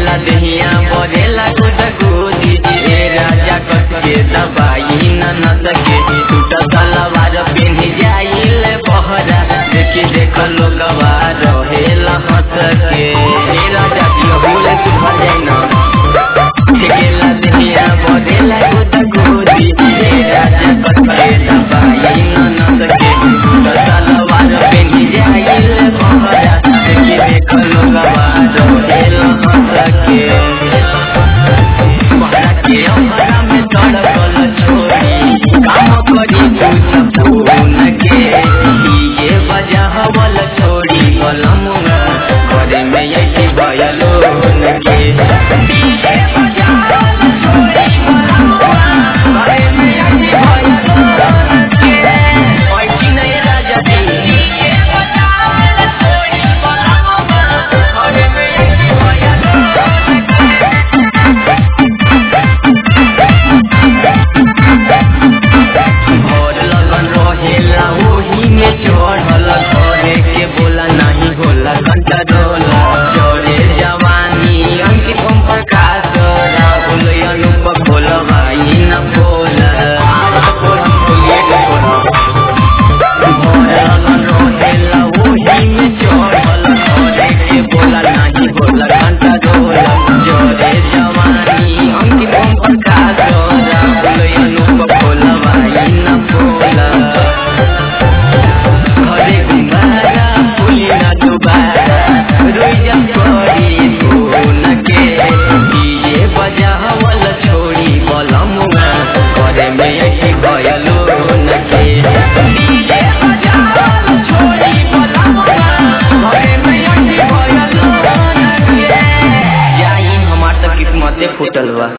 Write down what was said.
छेकेला दहिया बरेला गुद गुदी ए राजा कस के दबाई न न सके टूट सलवार पेन्ही जाइल बहरा देखी देख लोगवा रहेला हंस के ए राजा दियो बोले तू भर जाई ना छेकेला दहिया बरेला गुद गुदी ए राजा कस के दबाई न न सके टूट सलवार पेन्ही जाइल बहरा देखी देख लोगवा रहेला हंस के बहरा के अमरा में तड़कल छोड़ी काम करी कुछ फोन के ये वजह वाल छोड़ी कलमुआ घरे में यही बयलो के ये वजह वाल छोड़ी कलमुआ घरे में यही बयलो के ओइ की नहीं राजा जी ये वजह वाल छोड़ी कलमुआ घरे में यही बयलो भोर लगन रहेला ओही में चढ़ल घरे के बोला नहीं होला घंटा डोला चोरे जवानी अंकित ओम प्रकाश राहुल अनुप खोलवाई न बोला भोर लगन रहेला ओही में चढ़ल घरे के बोला नहीं होला घंटा डोला चोरे जवानी अंकित ओम प्रकाश राहुल अनुप खोलवाई न बोला घरे गुम्बारा फुली न दुबारा रोइजा करी फोन के डीजे बजावल छोड़ी बलमुआ घरे में यही गयलो न के डीजे बजावल छोड़ी बलमुआ घरे में यही गयलो न के जाई हमार त किस्मते फूटल बा